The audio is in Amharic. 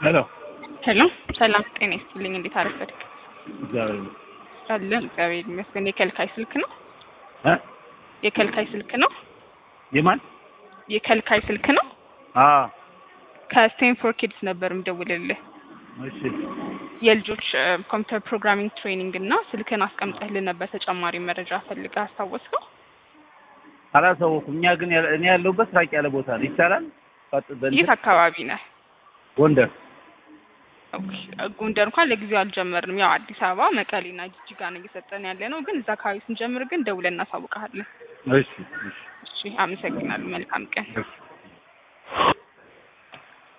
ሄሎ ሄሎ ሰላም ጤና ይስጥልኝ። እንዴት አረፈድክ? እግዚአብሔር ይመስገን። አለን እግዚአብሔር ይመስገን። የከልካይ ስልክ ነው? እ የከልካይ ስልክ ነው? የማን የከልካይ ስልክ ነው? አ ከስቴንፎርድ ኪድስ ነበር የምደውልልህ። እሺ የልጆች ኮምፒውተር ፕሮግራሚንግ ትሬኒንግ እና ስልክን አስቀምጠህልን ነበር ተጨማሪ መረጃ ፈልገህ አስታወስከው? አላሳወኩም። እኛ ግን ያለ- እኔ ያለሁበት ራቅ ያለ ቦታ ነው። ይቻላል? ቀጥ በእንትን የት አካባቢ ነህ? ጎንደር ኦኬ፣ ጎንደር እንኳን ለጊዜው አልጀመርንም። ያው አዲስ አበባ፣ መቀሌና ጅጅጋ ነው እየሰጠን ያለ ነው። ግን እዛ አካባቢ ስንጀምር ግን ደውለን እናሳውቅሃለን። እሺ እሺ እሺ፣ አመሰግናለሁ። መልካም ቀን። እሺ